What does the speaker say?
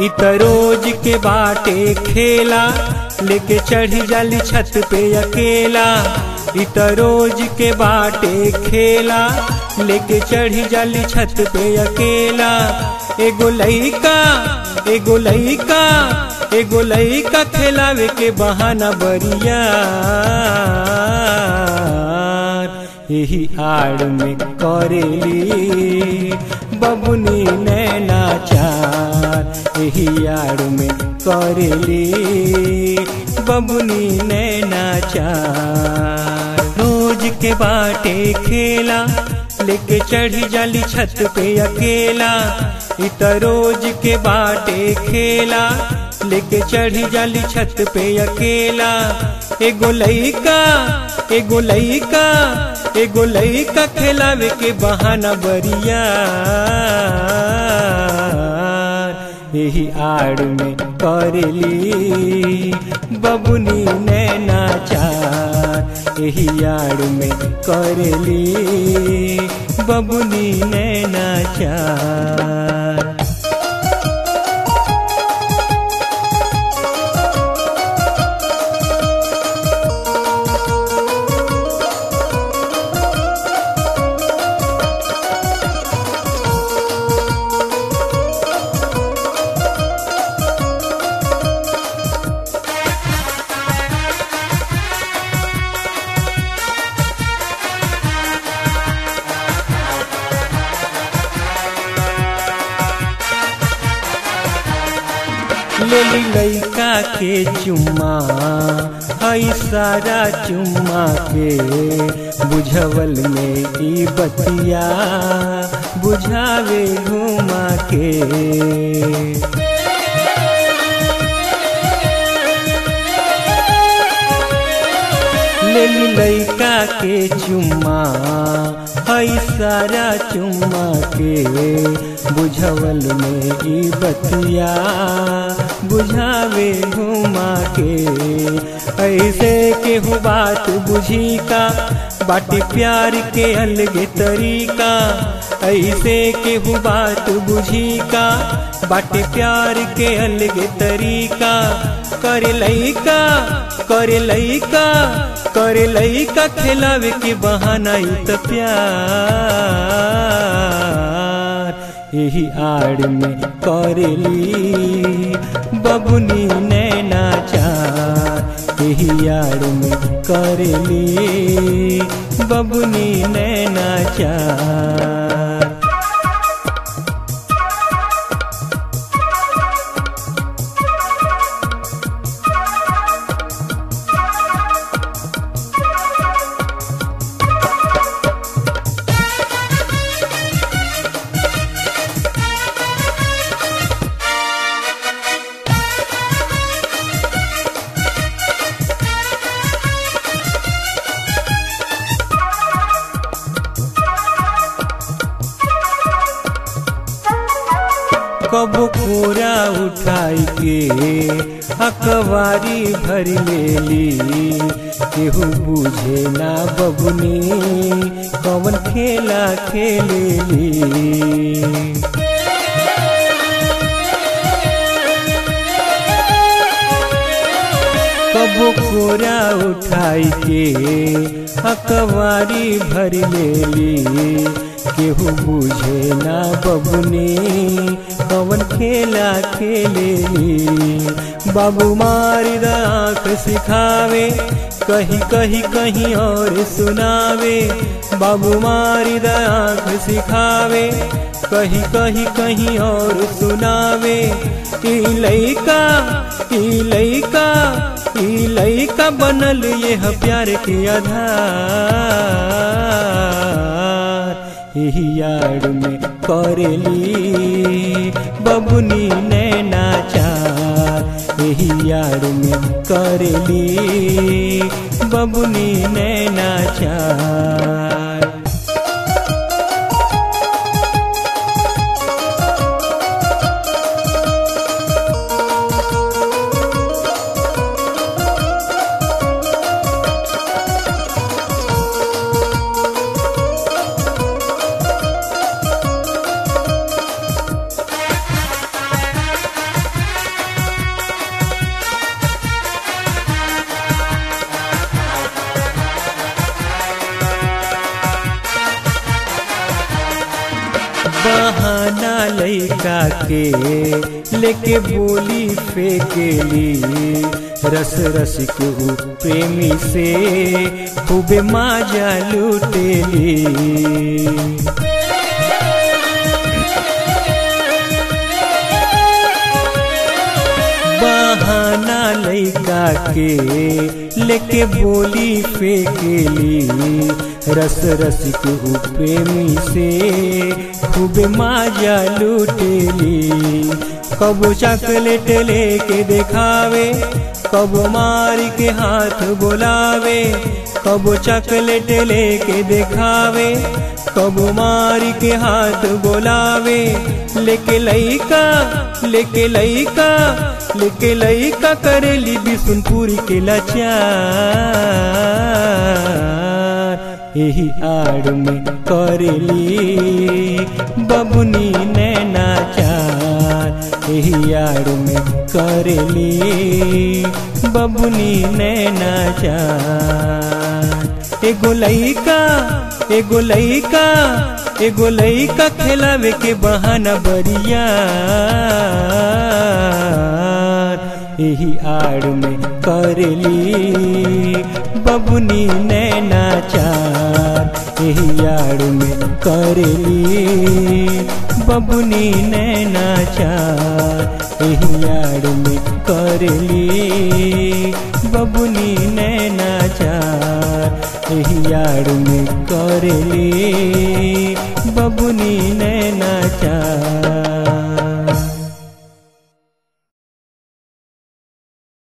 इ त रोज के बाटे खेला लेके चढ़ी जाली छत पे अकेला इ त रोज के बाटे खेला लेके चढ़ी जाली छत पे अकेला एगो लइका एगो लइका एगो लइका खेलावे के बहाना बरिया यही आड़ में करेली बबुनी नैना चार यही आड़ में करेली बबुनी नैना चार रोज के बाटे खेला लेके चढ़ी जाली छत पे अकेला इत रोज के बाटे खेला लेके चढ़ी जाली छत पे अकेला एगो लइका एगो लइका एगो लइका खेलावे के बहाना बरिया यही आड़ में करेली बबुनी नैना चार यही आड़ में करेली बबुनी नैना चार लेली लइका के चुम्मा हई सारा चुम्मा के बुझवल में ई बतिया बुझावे घुमा के लेली लइका के चुम्मा हई सारा चुम्मा के बुझवल में ई बतिया बुझावे घुमा के ऐसे केहू बात बुझी का बाटी प्यार के अलगे तरीका ऐसे केहू बात बुझी का बाटे प्यार के अलगे तरीका करे लइका करे लइका करे लइका खेलावे के बहाना ई त प्यार यही आड़ में करेली बबुनी नैना चार यही आड़ में करेली बबुनी नैना चार कबो कोरा उठाई के अकवारी भर लेली केहू बुझे ना बबुनी कवन खेला खेलेली कबो कोरा उठाई के अकवारी भर लेली केहू बुझे ना बबुनी कवन खेला खेलेली बाबू मारी आँख सिखावे कहीं कहीं कहीं और सुनावे बाबू मारी आँख सिखावे कहीं कहीं कहीं और सुनावे ई लइका ई लइका ई लइका बनल यह प्यार के आधार यही यार में करेली बबुनी नैना चार यही यार में करेली बबुनी नैना चार बहाना लैका के लेके बोली फेंकेली रस रस के ऊ प्रेमी से खूबे माजा लूटेली बहाना लैका के लेके बोली फेंकेली रस रस के ऊ प्रेमी से खूब माजा लूटेली कबो चॉकलेट लेके देखावे कबो मार के हाथ बोलावे कबो चॉकलेट लेके देखावे कबो मार के हाथ बोलावे लेके लैका लेके लैका लेके लैका करेली बिशुनपुरी के लाचार यही आड़ में करेली बबुनी नैना चार यही आड़ में करेली बबुनी नैना चार एगो लैका एगो लैका एगो लैका खेलावे के बहाना बरिया यही आड़ में करेली बबुनी नैना चार यही आड़ में करेली बबुनी नैना चार यही आड़ में करेली बबुनी नैना चार यही आड़ में करेली बबुनी